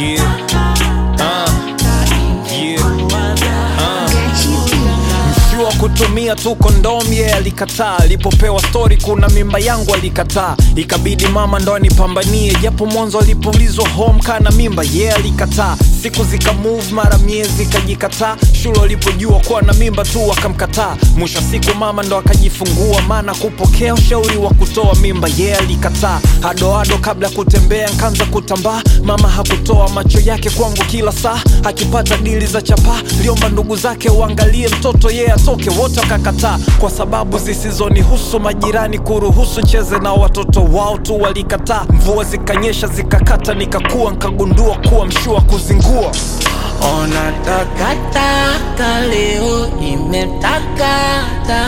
Yeah. Uh. Yeah. Uh. Mshua kutumia tu kondomu yeye alikataa. Alipopewa stori kuna mimba yangu alikataa, ikabidi mama ndo anipambanie, japo mwanzo alipoulizwa home kana mimba yeye alikataa. Siku zika move mara miezi ikajikataa, shule walipojua kuwa na mimba tu akamkataa. Mwisho wa siku mama ndo akajifungua, maana kupokea ushauri wa kutoa mimba yeye alikataa. Hadoado kabla ya kutembea nkaanza kutambaa, mama hakutoa macho yake kwangu kila saa, akipata dili za chapaa liomba ndugu zake uangalie mtoto yeye atoke, wote wakakataa kwa sababu zisizonihusu. Majirani kuruhusu cheze na watoto wao tu walikataa. Mvua zikanyesha zikakata, nikakua nkagundua kuwa mshua kuzingua Ona takataka leo imetakata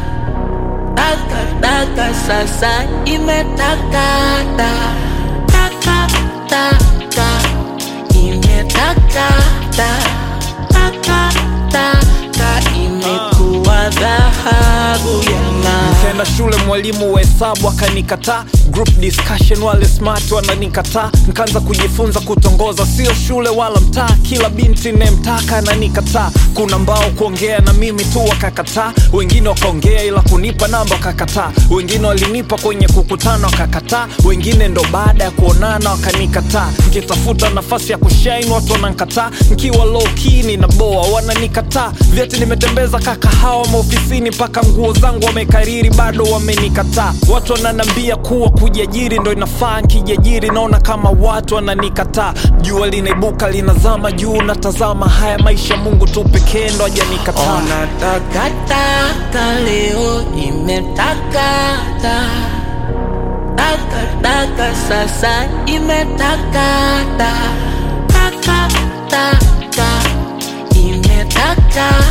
takataka sasa imetakata takataka imetakata takataka imekuwa dhahabu ya ng'aa. Nikaenda shule, mwalimu wa hesabu akanikataa. Group discussion, wale smart wananikataa. Nikaanza kujifunza kutongoza, sio shule wala mtaa. Kila binti nemtaka ananikataa. Kuna mbao kuongea na mimi tu wakakataa, wengine wakaongea ila kunipa namba wakakataa, wengine walinipa kwenye kukutana wakakataa, wengine ndo baada ya kuonana wakanikataa. Nikitafuta nafasi ya kushine watu wanankataa, nkiwa low key ninaboa wananikataa. Vyeti nimetembeza kakahawa maofisini, mpaka nguo zangu wamekariri bado wamenikataa. Watu wananambia kuwa kujiajiri ndo inafaa, nkijiajiri naona kama watu wananikataa. Jua linaibuka linazama juu, natazama haya maisha, Mungu tu pekee ndo hajanikataa. Ona takataka leo imetakata takataka sasa imetakata takataka imetakata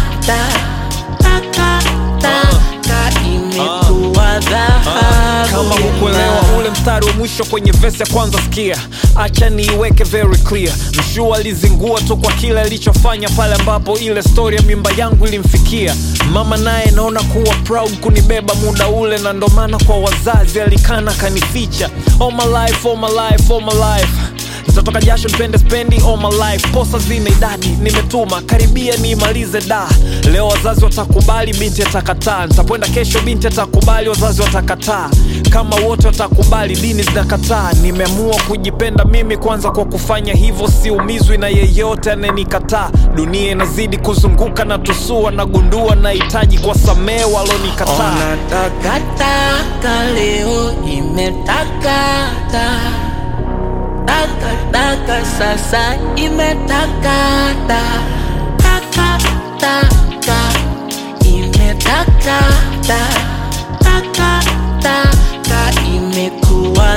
takataka imekuwa dhahabu kama ya hukuelewa ng'aa. ule mstari wa mwisho kwenye vesi ya kwanza sikia acha niiweke very clear mshua alizingua tu kwa kile alichofanya pale ambapo ile stori ya mimba yangu ilimfikia mama naye naona kuwa proud kunibeba muda ule na ndo maana kwa wazazi alikana kanificha all my life, all my life, all my life nitatoka jasho nipende spendi all my life posa zina idadi nimetuma karibia niimalize da leo wazazi watakubali binti atakataa nitakwenda kesho binti atakubali wazazi watakataa kama wote watakubali dini zinakataa nimeamua kujipenda mimi kwanza kwa kufanya hivyo siumizwi na yeyote anayenikataa dunia inazidi kuzunguka na tusua nagundua nahitaji kwa samee walonikataa Ona takataka leo imetakata takataka sasa imetakata takataka imetakata takataka imekuwa